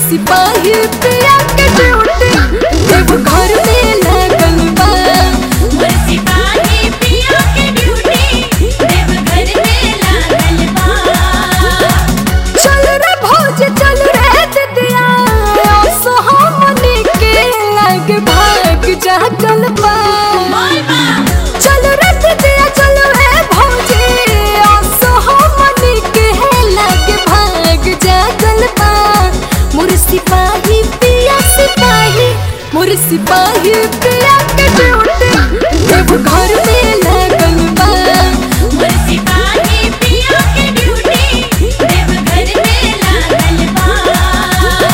सिपाही पिया के ड्यूटी देव घर में लगल बा मोर सिपाही पिया के ड्यूटी देवघर में लागल बा चल रे भौज चल रे दिदिया सोहमनी के लग भाग जागल बा बोल बा चल रे दिदिया चल रे भौजी सोहमनी के लग भाग जागल बा मोर सिपाही पिया सिपाही मोर सिपाही पिया के ड्यूटी देव घर में लगल बा मोर सिपाही पिया के ड्यूटी देवघर में लागल बा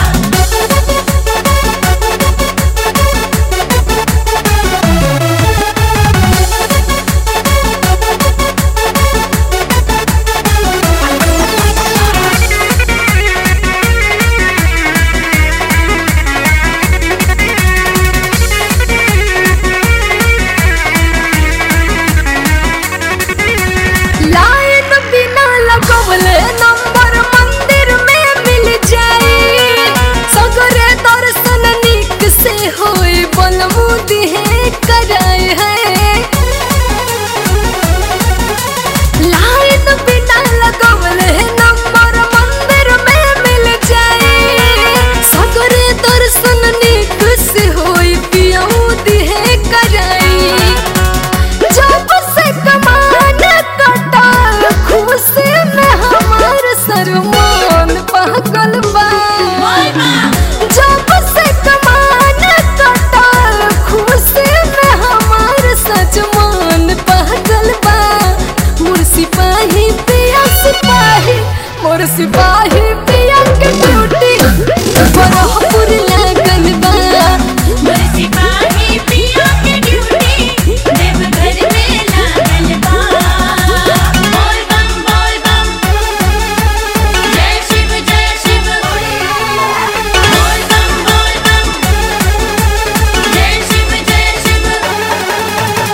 लाइन बिना लगवले नंबर मंदिर में मिल जाए सगरे दर्शन निक से होए बनमुदी है कराए है लाइन बिना लगवले नंबर मंदिर में मिल जाए सगरे दर्शन निक से होए पियौदी है कराई जब से कमान कटल खुशी में हमार सरमान पागल बा जब से कमान कटल खुशी में हमार सजमान पागल बा मोर सिपाही पिया सिपाही मोर सिपाही पिया के ड्यूटी बरहपुर लागल बा मोर सिपाही पिया के ड्यूटी देवघर में लागल बा बोल बम बोल बम जय शिव जय शिव बोल बम बोल बम जय शिव जय शिव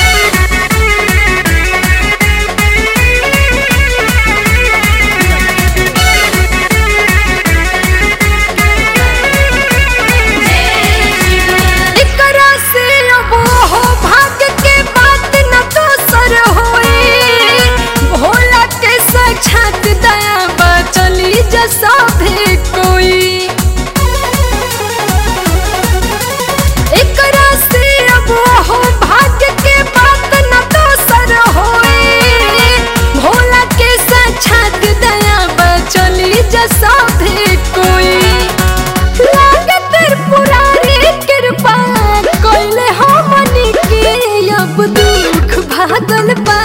एकरा से अब हो भाग्य के बात न दोसर होए भोला के साक्षात दया बा चली जसा भी कोई एकरा से अब हो भाग्य के बात न दोसर होए भोला के साक्षात दया बा चली जसा भी कोई लागत पुरानी कृपा कोइले हमनी के अब दुख भागल बा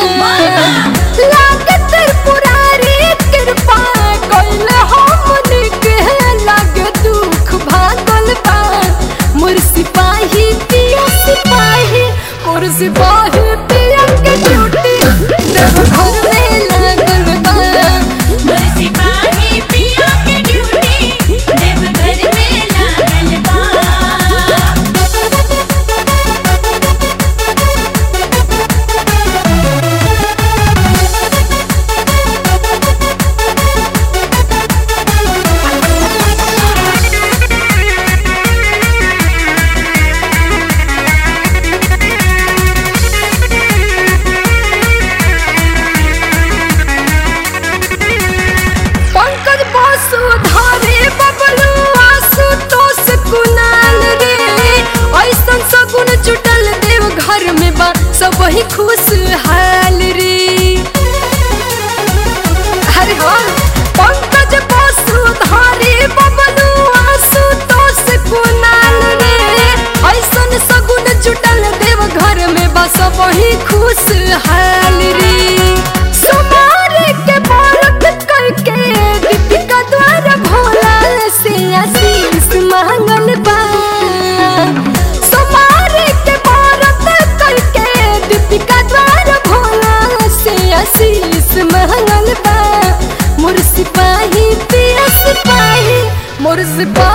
लागत पुरानी कृपा कोइले हमनी के लागे दुख भागल बा मोर सिपाही पिया सिपाही मोर सिपाही पिया के ड्यूटी देव घर में लागल बा मोर सिपाही पिया के ड्यूटी देवघर में लागल बा पंकज बासु धारे बबलू आसु तोस कुनाल रे ऐसन सगुन जुटल देव घर में बा सब ही खुश हाल रे अरे हाँ पंकज बासु धारे बबलू आसु तोस कुनाल रे ऐसन सगुन जुटल देव घर में बा सब ही खुश हाल रे सुमारे के बालक करके दीपिका द्वारा भोला से आशीष मांगल बा सुमारे के बालक करके दीपिका द्वारा भोला से आशीष मांगल बा मोर सिपाही पिया सिपाही मोर सिपाही